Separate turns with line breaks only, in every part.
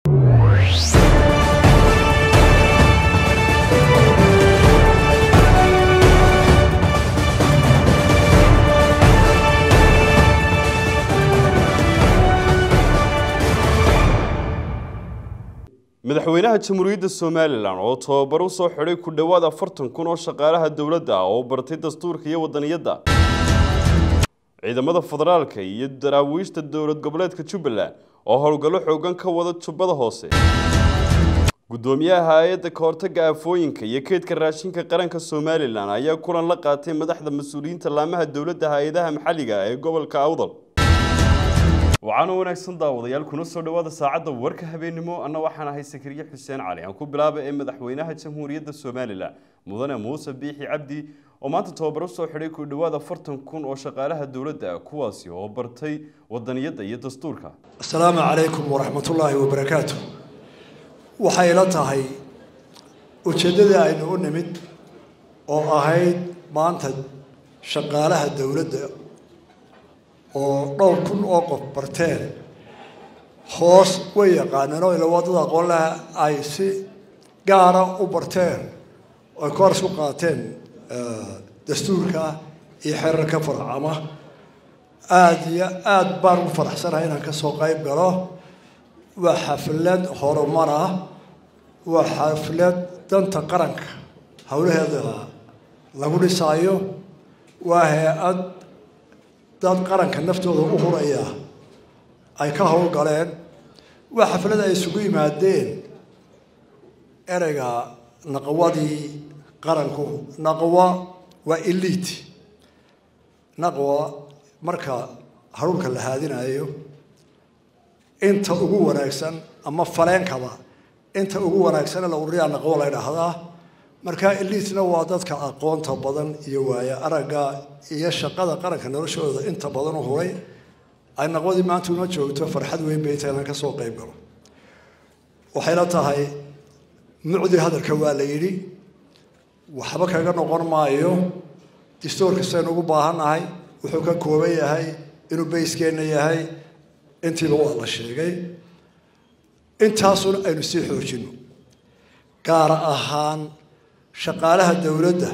madaxweynaha jamhuuriyadda somalilan oo tababar u soo xidhay ku dhowaad afartan kun oo shaqaalaha dowladda ah oo bartay dastuurka iyo wadaniyadda ciidamada federaalka iyo daraawiishta dowlad goboleedka jubbaland oo howlgallo xoogan ka wada jubbada hoose guddoomiyaha hay-adda kahortaga aafooyinka iyo keydka raashinka qaranka somalilan ayaa kulan la qaatay madaxda mas-uuliyiinta laamaha dowladda hay-adaha maxalliga ee gobolka awdal waxaana wanaagsan daawadayaal kuna soo dhowaada saacadda warka habeennimo anna waxaan ahay sakariye xuseen cali aan ku bilaaba ee madaxweynaha jamhuuriyadda somalilan mudane muuse biixi cabdi oo maanta tababar u soo xidhay ku dhowaad afartan kun oo shaqaalaha dowladda kuwaasi oo bartay wadaniyadda iyo dastuurka
asalaamu calaykum waraxmatullaahi wabarakaatu waxay la tahay ujeeddadii aynu u nimid oo ahayd maanta shaqaalaha dowladda oo dhowr kun oo qof barteen hoos way yaqaaneen oo ila waddada aqoon laha ay si gaara u barteen oy kooras ku qaateen dastuurka iyo xerarka farcama aada iyo aada baan ugu faraxsanahay inaan ka soo qayb galo waa xaflad horumar ah waa xaflad danta qaranka howlaheeda lagu dhisaayo waa hay-ad dad qaranka naftooda u huraya ay ka howlgaleen waa xaflad ay isugu yimaadeen ereyga naqwadii qaranku naqwa waa elite naqwa marka haruurka la haadinayo inta ugu wanaagsan ama faleenkaba inta ugu wanaagsan la ururiyaa naqwo la ydhaahdaa marka elitena waa dadka aqoonta badan iyo waaya aragga iyo shaqada qaranka noloshooda inta badan u huray ay naqwadii maanta uma joogto farxad weyn bay tahay inaan ka soo qayb galo waxayla tahay mucdi hadalka waa la yidhi waxba kaga noqon maayo distoorka saynu ugu baahannahay wuxuu ka kooban yahay inuu bayskeenna yahay intiiba waa la sheegay intaasuna aynu sii xoojino gaar ahaan shaqaalaha dowladda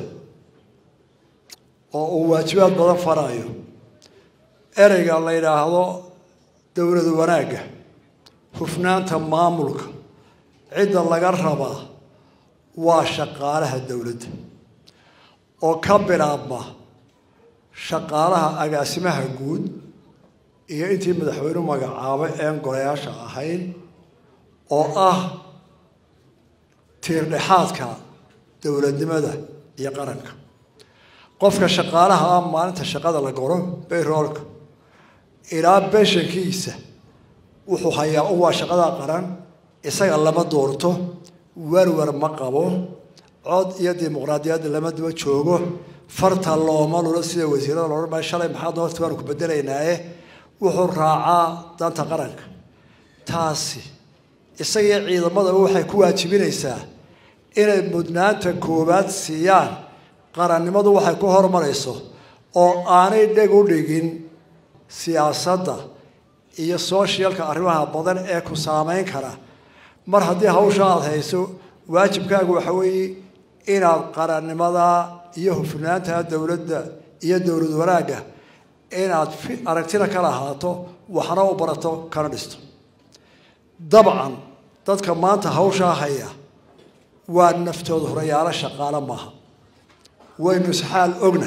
oo uu waajibaad badan farayo ereyga la yidhaahdo dowlad wanaagga hufnaanta maamulka cidda laga rabaa waa shaqaalaha dowladda oo ka bilaabma shaqaalaha agaasimaha guud iyo intii madaxweynuhu magacaabay een golayaasha ahayn oo ah tiirdhexaadka dowladnimada iyo qaranka qofka shaqaalaha ah maalinta shaqada la goro bayroolka ilaa beshankiisa wuxuu hayaa u waa shaqada qaran isaga lama doorto werwer ma qabo cod iyo dimuqraadiyadda lama daba joogo farta looma lulo sida wasiirada loodhan maayo shalay maxaa doorta waanu ku bedelaynaaye wuxuu raacaa danta qaranka taasi isagiyo ciidamadaba waxay ku waajibinaysaa inay mudnaanta koowaad siiyaan qarannimadu waxay ku horumarayso oo aanay dheg u dhigin siyaasadda iyo sooshyalka arrimaha badan ee ku saameyn kara mar haddii hawsha aada hayso waajibkaagu waxa weeye inaad qarannimada iyo hufnaanta dowladda iyo dowlad wanaagga inaad aragtina ka lahaato waxna u barato kana dhisto dabcan dadka maanta hawshaa haya waa naftooda horayaalo shaqaalo maaha waynu isxaal ogna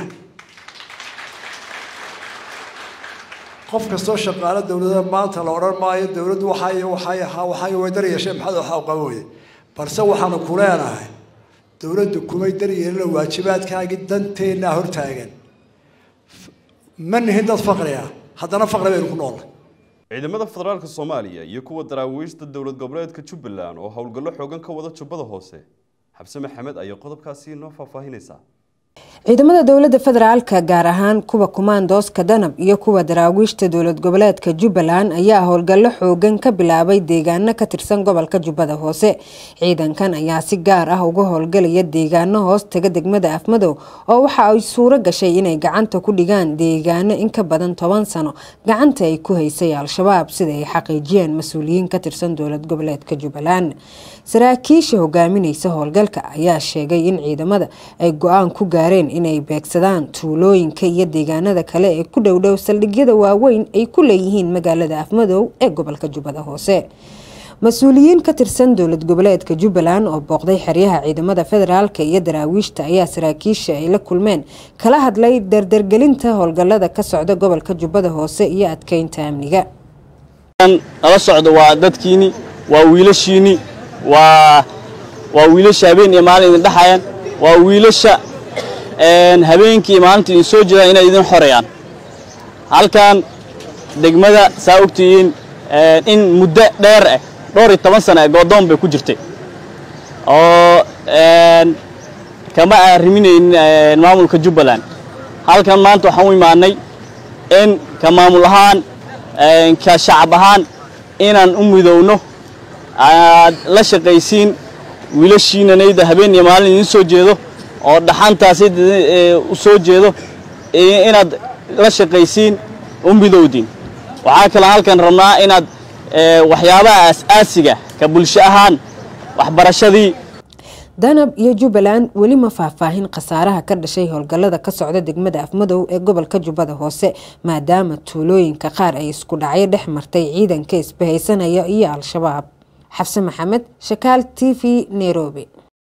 qof kastoo shaqaalo dowlada maanta la odhan maayo dowladdu waxay waxay waxay way dar yeesheen maxaad waxa qaban weye balse waxaanu ku leenahay dowladdu kumay dar yeelina waajibaadkaagii danteennaa hortaagan ma nihin dad faqriya haddana faqri baynu ku noolnay
ciidamada federaalka soomaaliya iyo kuwa daraawiishta dowlad goboleedka jubbaland oo howlgallo xoogan ka wada jubbada hoose xabse maxamed ayaa qodobkaasi noo faahfaahinaysaa
ciidamada dowlada federaalka gaar ahaan kuwa kumaandooska danab iyo kuwa daraawiishta dowlad goboleedka jubbaland ayaa howlgallo xoogan ka bilaabay deegaano ka tirsan gobolka jubbada hoose ciidankan ayaa si gaar ah uga howlgalaya deegaano hoos taga degmada afmadow oo waxa ay suuro gashay inay gacanta ku dhigaan deegaano in ka badan toban sano gacanta ay ku haysay al-shabaab sida ay xaqiijiyeen mas-uuliyiin ka tirsan dowlad goboleedka jubbaland saraakiisha hogaamineysa howlgalka ayaa sheegay in ciidamada ay go-aan ku gaareen inay beegsadaan tuulooyinka iyo deegaanada kale ee ku dhowdhow saldhigyada waaweyn ay ku leeyihiin magaalada afmadow ee gobolka jubbada hoose mas-uuliyiin ka tirsan dowlad goboleedka jubbaland oo booqday xeryaha ciidamada federaalk iyo daraawiishta ayaa saraakiisha ay la kulmeen kala hadlay dardargelinta howlgalada ka socda gobolka jubbada hoose iyo adkeynta amniga
nala socdo waa dadkiini waa wiilashiini waa waa wiilasha habeen iyo maalin idin dhexayaan waa wiilasha habeenkii iyo maalinta idin soo jeedaan inay idin xoreeyaan halkan degmada saa ogtihiin in muddo dheer ah dhowr iyo toban sana ee goodoon bay ku jirtay oo kama arriminaynin maamulka jubbaland halkan maanta waxaan u imaanay in ka maamul ahaan ka shacab ahaan inaan u midowno aad la shaqaysiin wiilashiinanayda habeen iyo maalin idiin soo jeedo oo dhaxantaasi u soo jeedo inaad la shaqaysiin u midowdiin waxaa kaloo halkan rabnaa inaad waxyaabaha aas-aasiga ka bulsho ahaan waxbarashadii
danab iyo jubbaland weli ma faahfaahin khasaaraha ka dhashay howlgallada ka socda degmada afmadow ee gobolka jubbada hoose maadaama tuulooyinka qaar ay isku dhacyo dhex martay ciidanka isbahaysanaya iyo al-shabaab xabse maxamed shakaal t v nairobi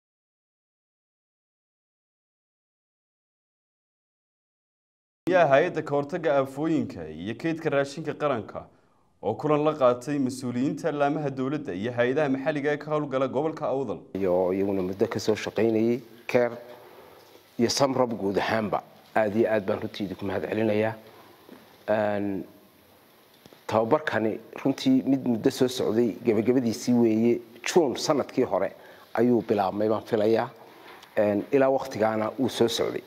hay-adda kahortaga aafooyinka iyo keydka raashinka qaranka oo kulan la qaatay mas-uuliyiinta laamaha dowladda iyo hay-adaha maxalliga ee ka howlgala gobolka awdal
iyo iyaguna muddo kasoo shaqaynayay keer iyo samrab guud ahaanba aada iyo aad baan runtii idinku mahad celinayaa tababarkani runtii mid muddo soo socday gebagabadiisii weeye juun sanadkii hore ayuu bilaabmay baan filayaa ilaa waktigaana wuu soo socday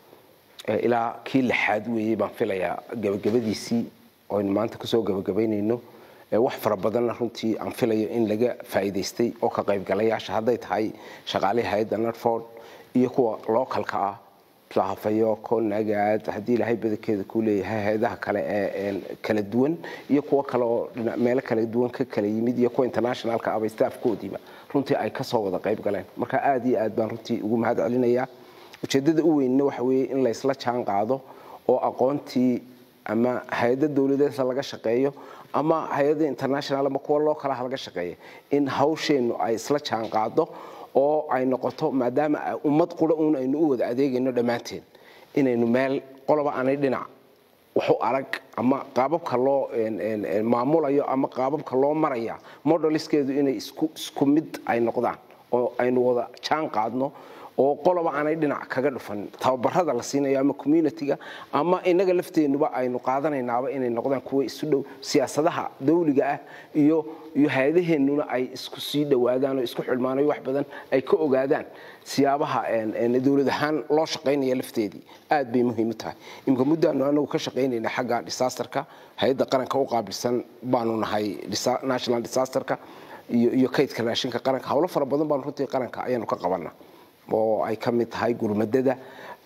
ilaa kii lixaad weeye baan filayaa gebagabadiisii oynu maanta kusoo gebagabaynayno wax fara badanna runtii aan filayo in laga faa'iidaystay oo ka qaybgalayaasha hadday tahay shaqaalihii hay-adda narford iyo kuwa localka ah lahafayo konagaad haddii ilaahay badankeeda kuu leeyahay hay-adaha kale ee kala duwan iyo kuwo kale oo meelo kala duwan ka kala yimid iyo kuwa internationalka aba staafkoodiiba runtii ay kasoo wada qayb galeen marka aada iyo aad baan runtii ugu mahad celinayaa ujeeddada u weynna waxa weeye in laysla jaan qaado oo aqoontii ama hay-ada dowladeedka laga shaqeeyo ama hay-ada international ama kuwa loo kalaha laga shaqeeya in hawsheennu ay isla jaan qaado oo ay noqoto maadaama ummad qura uun aynu u wada adeegayno dhammaanteen inaynu meel qoloba aanay dhinac waxu arag ama qaababka loo maamulayo ama qaababka loo maraya modeliskeedu inay isku mid ay noqdaan oo aynu wada jaan qaadno oo qoloba aanay dhinac kaga dhufan tababarada la siinayo ama communitiga ama inaga lafteenuba aynu qaadanaynaaba inay noqdaan kuwa isu dhow siyaasadaha dawliga ah iyo iyo hay-adaheennuna ay isku sii dhowaadaan oo isku xidhmaanayo wax badan ay ka ogaadaan siyaabaha dowlad ahaan loo shaqaynaya lafteedii aad bay muhiim u tahay imika muddaanu anagu ka shaqaynayna xagga disasterka hay-adda qaranka u qaabilsan baanu nahay national disasterka iyo kaydka raashinka qaranka howlo fara badan baanu runtii qaranka ayaanu ka qabanaa oo ay ka mid tahay gurmadada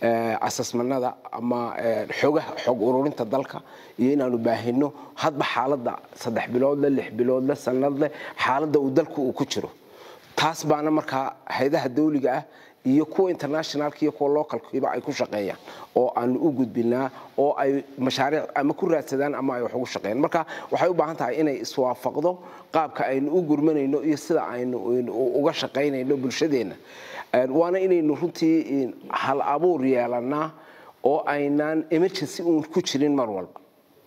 asasmanada ama xogaha xog ururinta dalka iyo inaanu baahino hadba xaaladda saddex biloodle lix biloodle sanadle xaaladda uu dalku uu ku jiro taas baana markaa haydaha dawliga ah iyo kuwa internationalka iyo kuwa localkiiba ay ku shaqeeyaan oo aanu u gudbinaa oo ay mashaariic ama ku raadsadaan ama ay wax ugu shaqeeyaan marka waxay u baahan tahay inay iswaafaqdo qaabka aynu u gurmanayno iyo sida aynu uga shaqaynayno bulshadeenna waana inaynu runtii hal abuur yeelanaa oo aynaan emergency uun ku jirin mar walba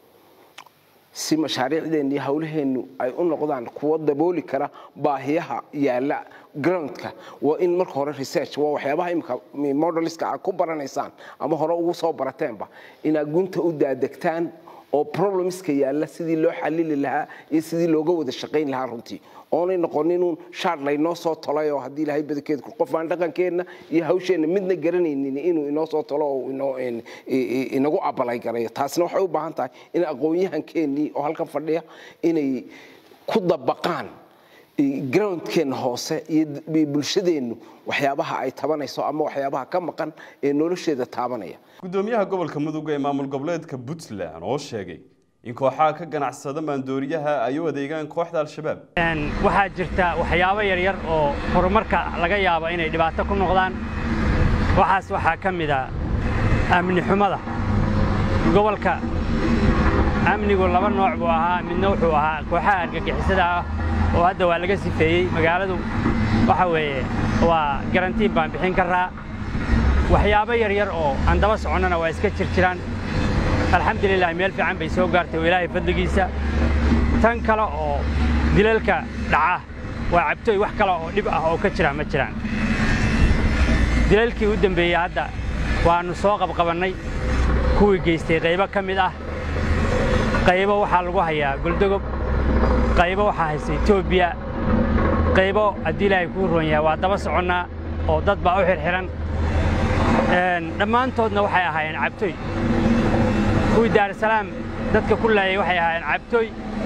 si mashaariicdeenna iyo hawlaheennu ay u noqdaan kuwo dabooli kara baahiyaha yaalla groundka waa in marka hore research waa waxyaabaha imika modeliska aad ku baranaysaan ama hore ugu soo barateenba inaad gunta u daadegtaan oo problemska yaalla sidii loo xalili lahaa iyo sidii looga wada shaqayn lahaa runtii oonay noqoninun shaar laynoo soo tolay oo haddii ilahay badankeedku qof aan dhaqankeenna iyo hawsheenna midna garanaynin inuu inoo soo tolo oo inoo inagu abalay garayo taasina waxay u baahan tahay in aqoon-yahankeenii oo halkan fadhiya inay ku dabaqaan groundkeenna hoose iyo bulshadeennu waxyaabaha ay tabanayso ama waxyaabaha ka maqan ee nolosheeda taabanaya
gudoomiyaha gobolka mudug ee maamul goboleedka puntland oo sheegay in kooxaha ka ganacsada maandooriyaha ay u adeegaan kooxda al-shabaab
waxaa jirta waxyaabo yaryar oo horumarka laga yaabo inay dhibaato ku noqdaan waxaas waxaa ka mid a amni xumada gobolka amnigu laba nooc buu ahaa midna wuxuu ahaa kooxaha argagixisada ah oo hadda waa laga sifeeyey magaaladu waxa weeye waa garantiin baan bixin karaa waxyaabo yaryar oo aan daba soconnana waa iska jir jiraan alxamdulilah meel fiican bay soo gaartay oo ilaahay fadligiisa tan kale oo dilalka dhaca waa cabtooy wax kale oo dhib ah oo ka jira ma jiraan dilalkii u dembeeyey hadda waannu soo qabqabannay kuwii geystay qaybo ka mid ah qaybo waxaa lagu hayaa goldogob qaybo waxaa haysta etoobiya qaybo haddii ilaahay kuu roon yahay waa daba soconnaa oo dad baa u xirxihan dhammaantoodna waxay ahaayeen cabtooy kuwii daarusalaam dadka ku laayay waxay ahaayeen cabtooy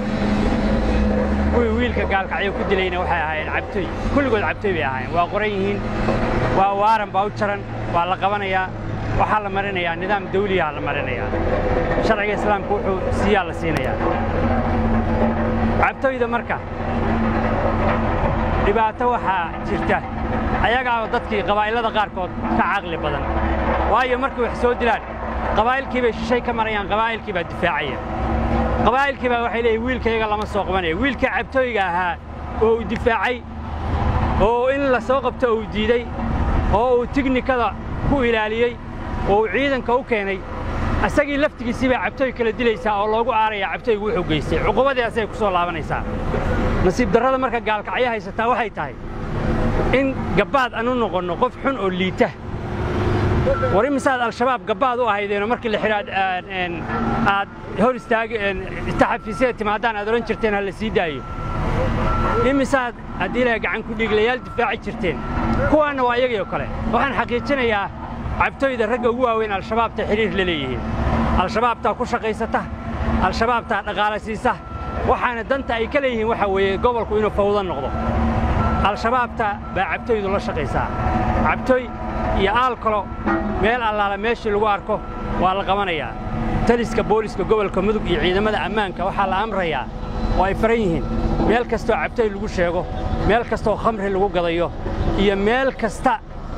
kuwii wiilka gaalkacyo ku dilayna waxay ahaayeen cabtooy kulligood cabtooy bay ahaayeen waa qoran yihiin waa waaran baa u jaran waa la qabanayaa waxaa la marinayaa nidaam dawliyaha la marinayaa sharciga islaamku wuxuu siiyaa la siinayaa cabtooyda marka dhibaato waxaa jirta ayagaaba dadkii qabaa'ilada qaarkood ka caqli badan waayo markay wax soo dilaan qabaa'ilkii bay shishay ka marayaan qabaa'ilkii baa difaacaya qabaa'ilkii baa waxay leeyihin wiilkayaga lama soo qabanaya wiilkii cabtooyga ahaa oo uu difaacay oo in la soo qabto uu diiday oo uu tignikada ku ilaaliyey oo uu ciidanka u keenay isagii laftigiisii baa cabtooy kala dilaysaa oo loogu aarayaa cabtooygu wuxuu geystay cuqubadii asagay ku soo laabanaysaa nasiib darrada marka gaalkacyo haysataa waxay tahay in gabbaad aan u noqonno qof xun oo liita war imisaad al-shabaab gabbaad u ahaydeenoo markii la xidhaad aad hor istaagi taxafiisyada timaadaan aad odhan jirteen ha la sii daayo imisaad haddii ilahay gacan ku dhiiglayaal difaaci jirteen kuwaanna waa iyagii oo kale waxaan xaqiijinayaa cabtooyda ragga ugu waaweyn al-shabaabta xidhiir la leeyihiin al-shabaabtaa ku shaqaysata al-shabaabtaa dhaqaala siisa waxaana danta ay ka leeyihiin waxa weeye gobolku inuu fawdo noqdo al-shabaabta baa cabtooydu la shaqaysaa cabtooy iyo aalkalo meel allaala meeshii lagu arko waa la qabanayaa taliska booliska gobolka mudug iyo ciidamada ammaanka waxaa la amrayaa oo ay faran yihiin meel kastoo cabtooy lagu sheego meel kastoo khamri lagu gadayo iyo meel kasta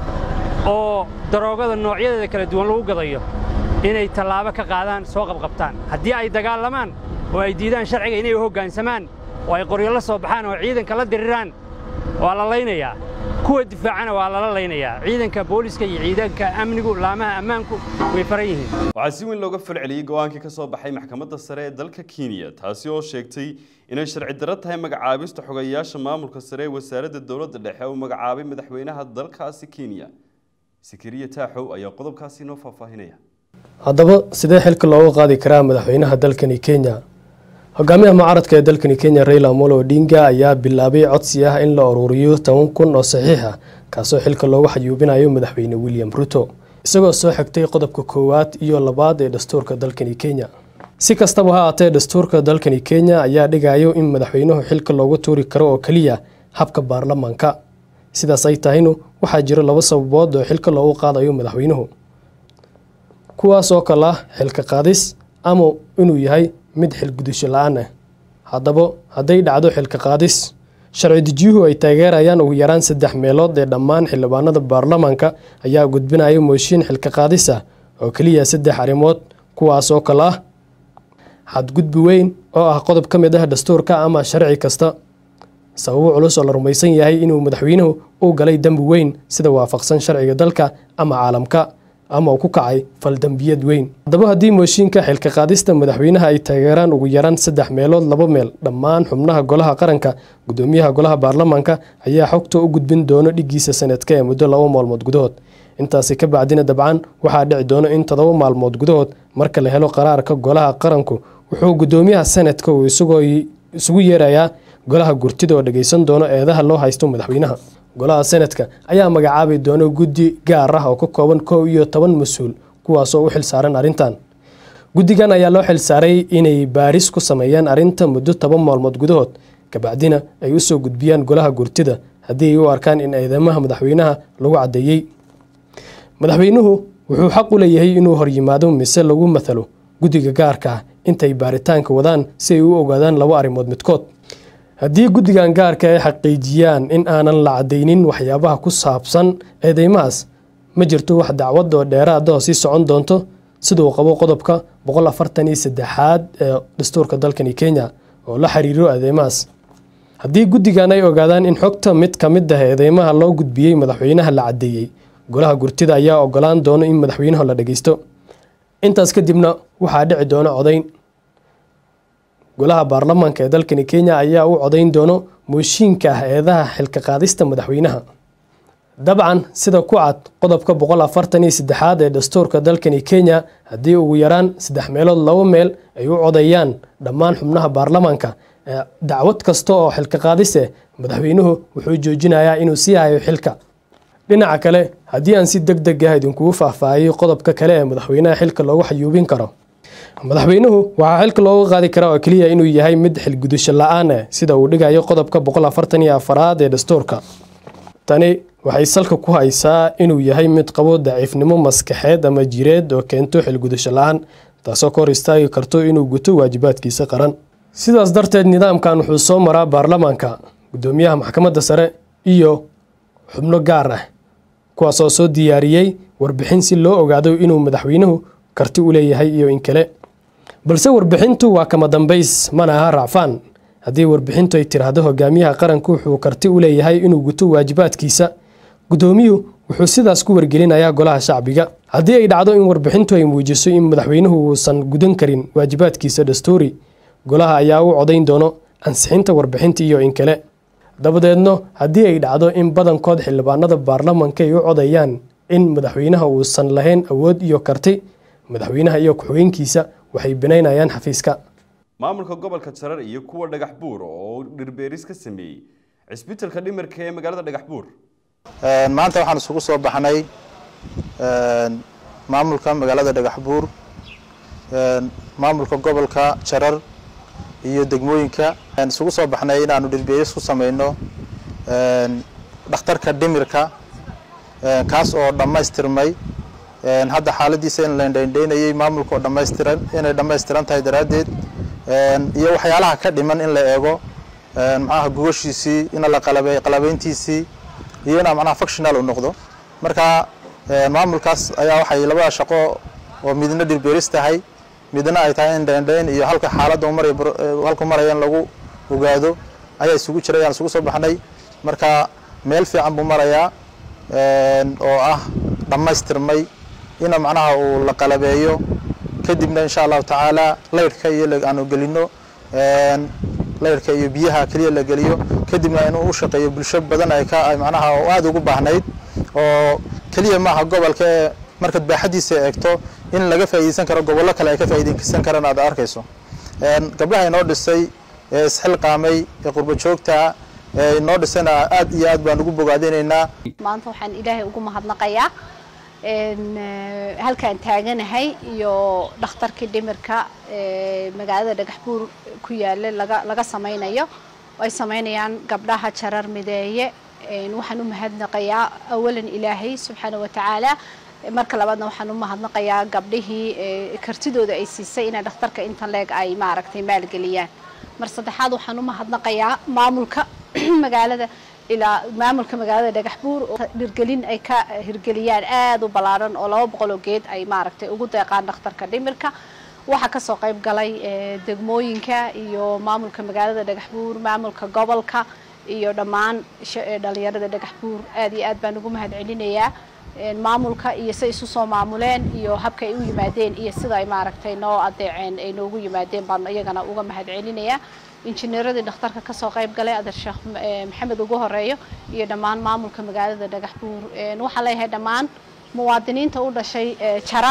oo daroogada noocyadeeda kala duwan lagu gadayo inay tallaabo ka qaadaan soo qabqabtaan haddii ay dagaalamaan oo ay diidaan sharciga inay u hoggaansamaan oo ay qoryo la soo baxaan oo ciidanka la diriraan waa la laynayaa kuwa difaacana waa lala laynayaa ciidanka booliska iyo ciidanka amnigu laamaha ammaanku way faran yihiin
waxaa si weyn looga falceliyey go-aankii ka soo baxay maxkamadda sare ee dalka kenya taasi oo sheegtay inay sharci darro tahay magacaabista xogayaasha maamulka sare ee wasaaradda dowladda dhexe uu magacaabay madaxweynaha dalkaasi kenya sikiriya taaxow ayaa qodobkaasi inoo faahfaahinaya
haddaba sidee xilka looga qaadi karaa madaxweynaha dalkani kenya hogaamiyaha mucaaradka ee dalkani kenya raila amolo odinga ayaa bilaabay codsi ah in la ururiyo toban kun oo saxiix ah kaasoo xilka loogu xayuubinayo madaxweyne william ruto isagoo soo xigtay qodobka koowaad iyo labaad ee dastuurka dalkani kenya si kastaba ha aatee dastuurka dalkani kenya ayaa dhigayo in madaxweynuhu xilka loogu tuuri karo oo keliya habka baarlamaanka sidaas ay tahaynu waxaa jiro laba sababood oo xilka loogu qaadayo madaxweynuhu kuwaas oo kale ah xilka qaadis ama inuu yahay mid xilgudasho la-aan ah haddaba hadday dhacdo xilka qaadis sharci dejiyuhu ay taageerayaan ugu yaraan saddex meelood ee dhammaan xildhibaanada baarlamaanka ayaa gudbinaya mooshiin xilka qaadis ah oo keliya saddex arrimood kuwaas oo kale ah xadgudbi weyn oo ah qodob ka mid ah dastuurka ama sharci kasta sababo culus oo la rumaysan yahay inuu madaxweynuhu u galay dembi weyn sida waafaqsan sharciga dalka ama caalamka ama uu ku kacay faldambiyad weyn haddaba haddii mooshiinka xilka qaadista madaxweynaha ay taageeraan ugu yaraan saddex meelood laba meel dhammaan xubnaha golaha qaranka gudoomiyaha golaha baarlamaanka ayaa xogta u gudbin doono dhigiisa sanadka ee muddo laba maalmood gudahood intaasi ka bacdina dabcan waxaa dhici doono in todoba maalmood gudahood marka la helo qaraarka golaha qaranku wuxuu gudoomiyaha senadka uu isagoo isugu yeerayaa golaha gurtida oo dhageysan doono eedaha loo haysto madaxweynaha golaha senadka ayaa magacaabi doona guddi gaar ah oo ka kooban kow iyo toban mas-uul kuwaasoo u xilsaaran arrintan guddigan ayaa loo xilsaaray inay baaris ku sameeyaan arrinta muddo toban maalmood gudahood kabacdina ay usoo gudbiyaan golaha gurtida haddii ay u arkaan in eedamaha madaxweynaha lagu caddeeyey madaxweynuhu wuxuu xaq u leeyahay inuu horyimaado mise lagu mathalo guddiga gaarka ah intay baaritaanka wadaan si ay u ogaadaan laba arrimood midkood haddii guddigan gaarka ay xaqiijiyaan in aanan la caddaynin waxyaabaha ku saabsan eedeymahaas ma jirto wax dacwad oo dheeraada sii socon doonto siduu qabo qodobka boqol afartan iyo saddexaad ee dastuurka dalkani kenya oo la xiriiro eedeymahaas haddii guddigan ay ogaadaan in xogta mid ka mid ah eedeymaha loo gudbiyey madaxweynaha la caddeeyey golaha gurtida ayaa ogolaan doono in madaxweynaha la dhageysto intaas kadibna waxaa dhici doona codayn golaha baarlamaanka ee dalkani kenya ayaa u codayn doono mooshiinka ah eedaha xilka qaadista madaxweynaha dabcan sida ku cad qodobka boqol afartan iyo saddexaad ee dastuurka dalkani kenya haddii ugu yaraan saddex meelood laba meel ay u codayaan dhammaan xubnaha baarlamaanka dacwad kasta oo xilka qaadise madaxweynuhu wuxuu joojinayaa inuu sii hayo xilka dhinaca kale haddii aan si deg deg ah idinkugu faahfaahiyey qodobka kale ee madaxweynaha xilka loogu xayuubin karo madaxweynuhu waxaa xilka looga qaadi karaa oo keliya inuu yahay mid xilgudusho la-aan ah sida uu dhigayo qodobka boqol afartan iyo afaraad ee dastuurka tani waxay salka ku haysaa inuu yahay mid qabo daciifnimo maskaxeed ama jireed oo keento xilgudusho la-aan taasoo ka hor istaagi karto inuu guto waajibaadkiisa qaran sidaas darteed nidaamkan wuxuu soo maraa baarlamaanka gudoomiyaha maxkamadda sare iyo xubno gaar ah kuwaasoo soo diyaariyey warbixin si loo ogaado inuu madaxweynuhu karti u leeyahay iyo in kale balse warbixintu waa kama dambays mana aha racfaan haddii warbixintu ay tiraahdo hogaamiyaha qaranku wuxuu karti u leeyahay inuu guto waajibaadkiisa gudoomiyuhu wuxuu sidaas ku wargelinayaa golaha shacbiga haddii ay dhacdo in warbixintu ay muujiso in madaxweynuhu uusan gudan karin waajibaadkiisa dastuuri golaha ayaa u codayn doono ansixinta warbixinta iyo in kale dabadeedno haddii ay dhacdo in badankood xildhibaanada baarlamanka ay u codayaan in madaxweynaha uusan lahayn awood iyo karti madaxweynaha iyo ku-xigeenkiisa waxay binaynayaan xafiiska
maamulka gobolka jarar iyo kuwa dhagax buur oo dhirbeeris ka sameeyey cisbitalka dhimirka ee magaalada dhagax buur
maanta waxaan isugu soo baxnay maamulka magaalada dhagax buur maamulka gobolka jarar iyo degmooyinka isugu soo baxnay inaanu dhirbeeris ku sameyno dhakhtarka dhimirka kaas oo dhammaystirmay hadda xaaladiisa in la indhaindhaynayay maamulka oo dhammaystiran inay dhammaystiran tahay daraaddeed iyo waxyaalaha ka dhiman in la eego maxaha gogoshiisii in la qalabey qalabeyntiisii iyo inaa macnaha functional u noqdo marka maamulkaas ayaa waxay labada shaqo oo midna dhirbeeris tahay midna ay tahay in dhaindhayn iyo halka xaaladda maray halku maraya in lagu ogaado ayaa isugu jiray ayaan isugu soo baxnay marka meel fiican buu marayaa oo ah dhammaystirmay ina macnaha uu la qalabeeyo kadibna insha allahu tacaala laydhka iyo aanu gelino laydhka iyo biyaha keliya la geliyo kadibna inuu u shaqeeyo bulsho badan ay ka macnaha aada ugu baahnayd oo keliya maaha gobolka ee markaad baaxadiisa eegto in laga faa'iideysan karo gobollo kale ay ka faa'iideysan karaan aad arkayso gabdhaha inoo dhisay ee isxilqaamay ee qurbo joogta ee inoo dhisayna aad iyo aad baan ugu bogaadinaynaa
maanta waxaan ilaahay ugu mahadnaqayaa halkaan taaganahay iyo dhakhtarkii dhimirka magaalada dhagax buur ku yaala laga laga sameynayo ay sameynayaan gabdhaha jarar mideeye waxaan u mahadnaqayaa awalan ilaahay subxaana wa tacaala marka labaadna waxaan u mahadnaqayaa gabdhihii kartidooda ay siisay inay dhakhtarka intan leeg ay maaragtay maalgeliyaan mar saddexaad waxaan u mahadnaqayaa maamulka magaalada ilaa maamulka magaalada dhagax buur oo dhirgelin ay ka hirgeliyaan aada u ballaaran oo laba boqol oo geed ay maaragtay ugu deeqaan dhakhtarka dhimirka waxaa kasoo qayb galay degmooyinka iyo maamulka magaalada dhagax buur maamulka gobolka iyo dhammaan dhalinyarada dhagax buur aad iyo aad baan ugu mahad celinayaa maamulka iyo say isu soo maamuleen iyo habka ay u yimaadeen iyo sida ay maaragtay noo adeeceen ay noogu yimaadeen baan iyagana uga mahad celinayaa injineeradii dhakhtarka kasoo qayb galay adeer sheekh maxamed ugu horeeyo iyo dhammaan maamulka magaalada dhagax buur waxaan leeyahay dhammaan muwaadiniinta u dhashay jarar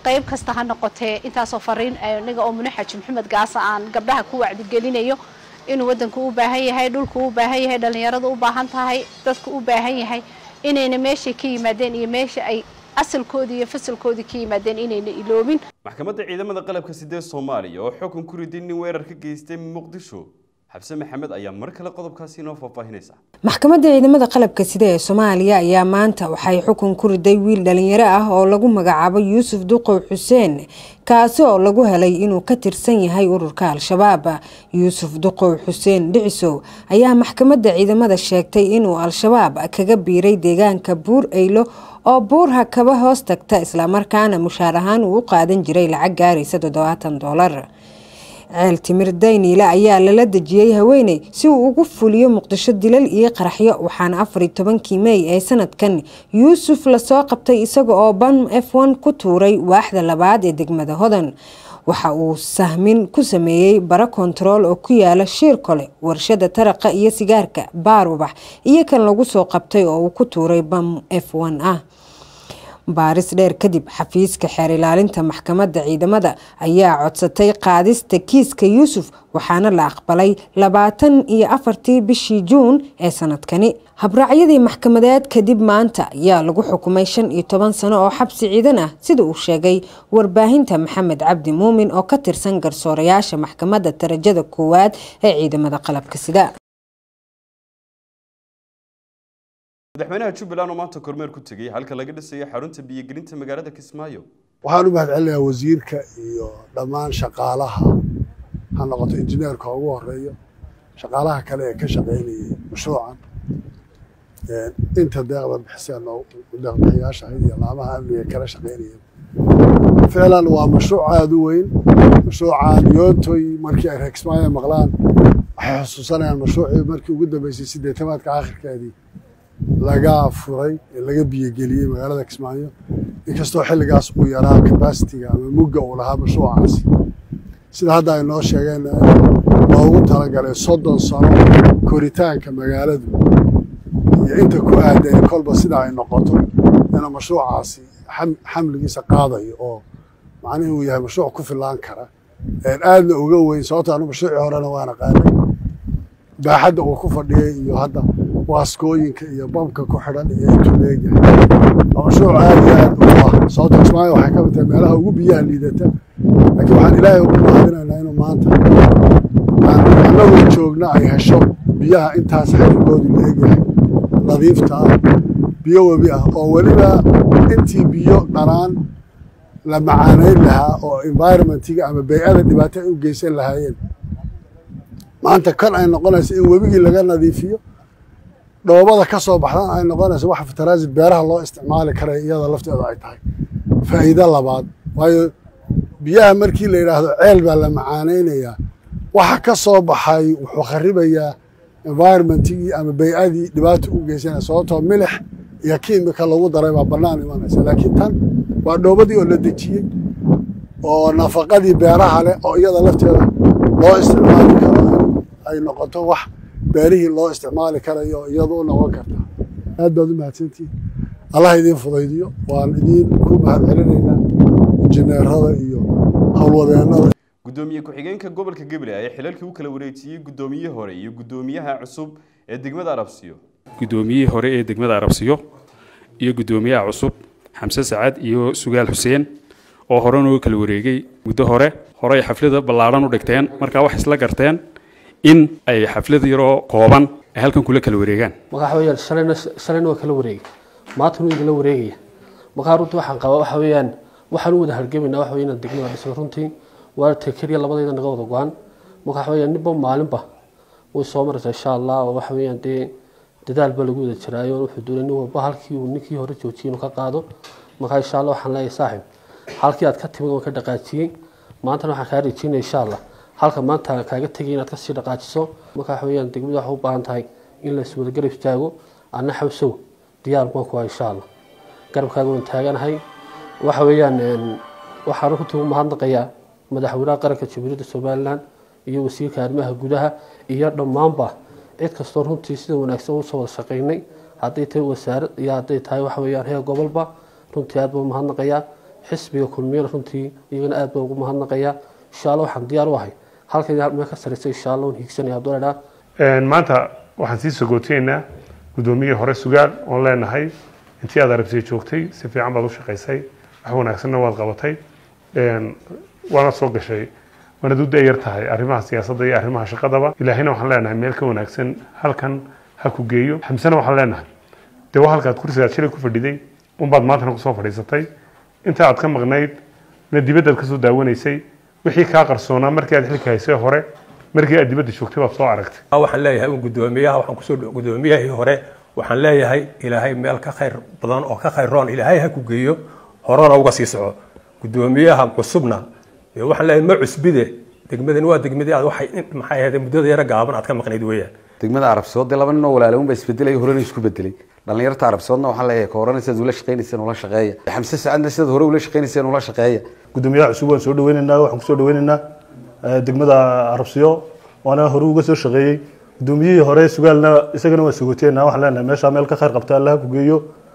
qayb kasta ha noqotee intaasoo fariin aniga oo mune xaji maxamed gaasa aan gabdhaha ku wacdigelinayo inuu waddanku u baahan yahay dhulku u baahan yahay dhallinyaradu u baahan tahay dadku u baahan yahay inayna meeshay ka yimaadeen iyo meesha ay asalkoodii iyo fasalkoodii ka yimaadeen inayna iloobin
maxkamadda ciidamada qalabka sidee soomaaliya oo xukun ku riday nin weerar ka geystay muqdisho xabse maxamed ayaa mar kale qodobkaasi inoo faahfaahinaysa
maxkamadda ciidamada qalabka sida ee soomaaliya ayaa maanta waxay xukun ku riday wiil dhalinyaro ah oo lagu magacaabo yuusuf duqow xuseen kaasi oo lagu helay inuu ka tirsan yahay ururka al-shabaab yuusuf duqow xuseen dhicisow ayaa maxkamadda ciidamada sheegtay inuu al-shabaab kaga biiray deegaanka buur eylo oo buurha kaba hoos tagta islamarkaana mushaar ahaan uu u qaadan jiray lacag gaaraysa toddobaatan doolar ceel timir dayniile ayaa lala dejiyey haweeney si uu ugu fuliyo muqdisho dilal iyo qaraxyo waxaana afar iyo tobankii mey ee sanadkan yuusuf lasoo qabtay isaga oo ban f n ku tuuray waaxda labaad ee degmada hodan waxa uu sahmin ku sameeyey bara kontarool oo ku yaala shiir kole warshada taraqa iyo sigaarka baar ubax iyo kan lagu soo qabtay oo uu ku tuuray bam f n ah baaris dheer kadib xafiiska xeer ilaalinta maxkamadda ciidamada ayaa codsatay qaadista kiiska yuusuf waxaana la aqbalay labaatan iyo afartii bishii juun ee sanadkani habraacyadii maxkamadeed kadib maanta ayaa lagu xukumay shan iyo toban sano oo xabsi ciidan ah sida uu sheegay warbaahinta maxamed cabdi muumin oo ka tirsan garsoorayaasha maxkamadda darajada koowaad ee ciidamada qalabka sida
madaxweynaha jubbaland oo maanta kormeer ku tegey halka laga dhisayo xarunta biyogelinta magaalada kismaayo
waxaan u mahadcelinayaa wasiirka iyo dhammaan shaqaalaha ha noqoto injineerka ugu horeeyo shaqaalaha kale ee ka shaqaynayay mashruucan inta deeqda bixiseen oo deeqbixiyaasha ahayd iyo laamaha amniga kala shaqaynayeen ficlan waa mashruuc aada u weyn mashruucan yoontoy markii ay reer kismaayo maqlaan waxay xusuusanayaan mashruucii markii ugu dambeysay sideetamaadka aakhirkeedii laga furay ee laga biyogeliyey magaalada kismaayo inkastoo xilligaas uu yaraa kabasitiga ama mugga uu lahaa mashruucaasi sida hadda ay noo sheegeen loogu talagalay soddon sano koritaanka magaaladu iyo inta ku aadan kolba sida ay noqoto inuu mashruucaasi xamligiisa qaadayo oo macnihii uu yahay mashruuc ku filaan kara aadna uga weyn sababto anu mashruucii horena waana qaanay baaxadda uu ku fadhiyey iyo hadda waaskooyinka iyo bamka ku xidhan iyo intuu leeyahay waa mashruuc aad iyo aad u ah sababto kismaayo waxay ka mid tahay meelaha ugu biyaha liidata laakiin waxaan ilaahay ugu mahadinaynaa inuu maanta annagoo joogna ay hesho biyaha intaas xajigoodu leegyahay nadiifta ah biyo webi ah oo weliba intii biyo dhanaan la macaanayn lahaa oo environmentiga ama bay-ada dhibaato ay u geysan lahaayeen maanta kan ay noqonayso in webigii laga nadiifiyo dhoobada ka soo baxdan ay noqonayso wax fataraasid beeraha loo isticmaali karay iyada lafteedu ay tahay faa'iido labaad waayo biyaha markii la yidhaahdo ceel baa la macaanaynayaa waxa ka soo baxay wuxuu kharibayaa environmentigii ama bay-adii dhibaato u geysanaya sababtoo milix iyo kiimika lagu daray baa bannaan imanaysa laakiin tan waa dhoobadii oo la dejiyey oo nafaqadii beeraha leh oo iyada lafteeda loo isticmaali karo ay noqoto wax beerihii loo isticmaali karayo iyadu u noqon karta aad baad u mahadsantihin allah idiin fudaydiyo waan idiin ku mahad celinaynaa injineerada iyo howlwadeennada
gudoomiye ku-xigeenka gobolka gabiley ayaa xilalkii u kala wareejiyey guddoomiye hore iyo guddoomiyaha cusub ee degmada arabsiyo
guddoomiyihii hore ee degmada arabsiyo iyo guddoomiyaha cusub xamse sacad iyo sugaal xuseen oo hore nooga kala wareegay muddo hore hore ay xaflada ballaadhan u dhigteen markaa wax isla garteen in ay xaflad yaroo kooban ay halkan kula kala wareegaan
markaa waxa weeyaan shalayna shalayna waa kala wareegay maantana waa idinla wareegaya markaa runtii waxaan qabaa waxa weeyaan waxaan u wada hargamaynaa waxa weeye inaan degmada dhisay runtii waa tekeriya labadayda naga wada go-an marka waxa weeyaan ninba maalinba way soo maraysaa insha allah oo waxa weeyaan dee dadaal baa lagu wada jiraayo wuxuu doonay nin walba halkii uu ninkii hore joojiyey inuu ka qaado markaa insha allah waxaan leeyahay saaxib halkii aad ka timid waan ka dhaqaajiyey maantana waxaan kaa rajeynaya insha allah halka maanta kaaga tegay inaad kasii dhaqaajiso marka waxa weeyaan degmada waxay u baahan tahay in la iswada garab istaago anna xawsow diyaar baan ku insha allah garabkaaga waan taaganahay waxa weeyaan waxaan runtii u mahadnaqayaa madaxweynaha qaranka jamhuuriyadda somalilan iyo wasiirka arrimaha gudaha iyo dhammaanba cid kastoo runtii sida wanaagsan usoo wada shaqaynay hadday tahay wasaarad iyo hadday tahay waxa weeyaan heer gobolba runtii aad baan u mahadnaqayaa xisbiga kulmiyana runtii iyagana aad baa ugu mahadnaqaya insha alla waxaan diyaar u ahay halkayga meel ka sareysa insha alla un hiigsanaya hadduu ladhaa
maanta waxaan sii sogooteynaa guddoomiyihii hore sugaal oon leenahay intii aad arabsiya joogtay si fiican baad u shaqaysay wax wanaagsanna waad qabatay waana soo gashay waanad u dayar tahay arrimaha siyaasadda iyo arrimaha shaqadaba ilaahayna waxaan leenahay meel ka wanaagsan halkan ha ku geeyo xamsena waxaan leenahay dee waa halkaad kursigaad shilay ku fadhiday unbaad maantana kusoo fadhiisatay inta aad ka maqnayd na dibaddaad kasoo daawanaysay wixii kaa qarsoonaa markii aad xilka haysay hore markii aad dibadda joogtay baad soo aragtay
waxaan leeyahay un guddoomiyaha waxaan kusoo guddoomiyahii hore waxaan leeyahay ilaahay meel ka khayr badan oo ka khayroon ilaahay ha ku geeyo horena uga sii soco guddoomiyaha cusubna dee waxaan leeyahay ma cusbide degmadan waa degmadii aad waxay maxay ahayd muddada yara gaaban aad ka maqnayd weeyaan
degmada arabsiyood dee laba nin oo walaaloon baa isbedelay horena isku bedelay dhalinyarta arabsiyoodna waxaan leeyahay ka horena sidaad ula shaqaynayseen ula shaqeeya xamse sacadna sidaad hore ula shaqaynayseen ula shaqeeya
guddoomiyaha cusub waan soo dhaweynaynaa waxaan kusoo dhaweynaynaa degmada arabsiyo waana hore uga soo shaqeeyey guddoomiyihii hore sugaalna isagana waan sogoteynaa waxaan leenahay meeshaa meel ka khayr qabta allaha ku geeyo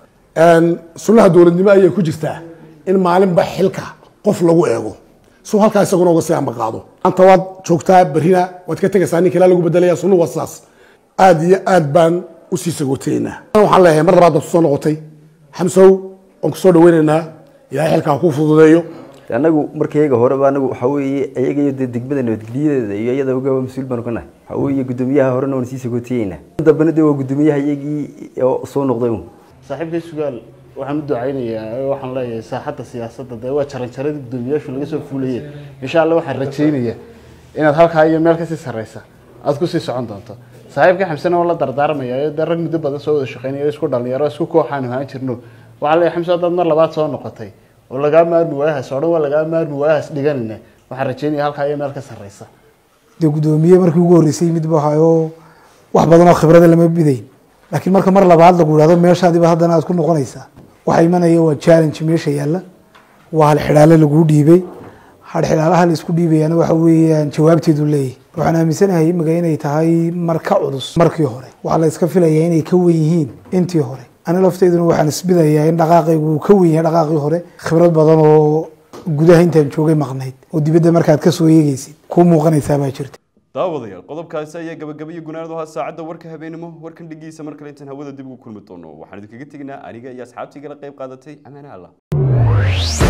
sunnaha dowladnimo ayay ku jirtaa in maalinba xilka qof lagu eego suu halkaa isaguna uga sii ambaqaado maanta waad joogtaa berrina waad ka tegaysaa ninka ilaa lagu bedelaya sunnuhu waa sidaas aad iyo aad baan usii sagooteynaa waxaan leeyahay mar labaad baad kusoo noqotay xamsow waan kusoo dhaweynaynaa ilaahay xilkaa kuu fududeeyo
anagu markayga horeba anagu waxa weeye iyaga iyo dee degmada nabadgelyadeeda iyo iyada ogaa mas-uul baanu ka nahay waxa weeye guddoomiyaha horena waan sii sagootiyeynaa dambena dee waa guddoomiyaha iyagii oo soo noqday un
saaxiibkay sugaal waxaan u ducaynayaa waxaan leeyahay saaxadda siyaasadda dee waa jaranjaradii guddoomiyaashu laga soo fuulayay insha alla waxaan rajaynayaa inaad halkaa iyo meel kasii sarreysa aad kusii socon doonto saaxiibkii xamsena waa la dardaarmaya dee rag muddo badan soo wada shaqeynaya isku dhalinyaro isku kooxaan ahaan jirno waxaa leeyahay xamse haddaad mar labaad soo noqotay oo lagaa maarmi waayahaas oo dhan waa lagaa maarmi waayahaas dhiganayna waxaan rajaynaya halkaa iyo meel ka sarreysa
dee guddoomiye markii ugu horreysay mid buu ahaayoo wax badan oo khibrada lama bidayn laakiin marka mar labaad lagu idhahdo meeshaadiba haddana aad ku noqonaysaa waxa imanaya waa challenge meesha yaalla waa hal xidhaale laguu dhiibay hal xidhaalaha la isku dhiibayana waxa weeyaan jawaabteedu leeyahay waxaan aaminsanahay imaga inay tahay mar ka culus markii hore waxaa la iska filayaa inay ka wen yihiin intii hore ani lafteyduna waxaan isbidayaa in dhaqaaqaygu uu ka wen yahay dhaqaaqii hore khibrad badan oo gudaha intaan joogay maqnayd oo dibadda markaad ka soo eegaysid kuu muuqanaysaa baa jirta
daawadayaal qodobkaasi ayaa gabagabaiyo gunaanadu ahaa saacadda warka habeenimo warkan dhigiisa mar kale intaan hawada dib ugu kulmi doono waxaan idinkaga teginaa aniga iyo asxaabtii igala qayb qaadatay amaana allah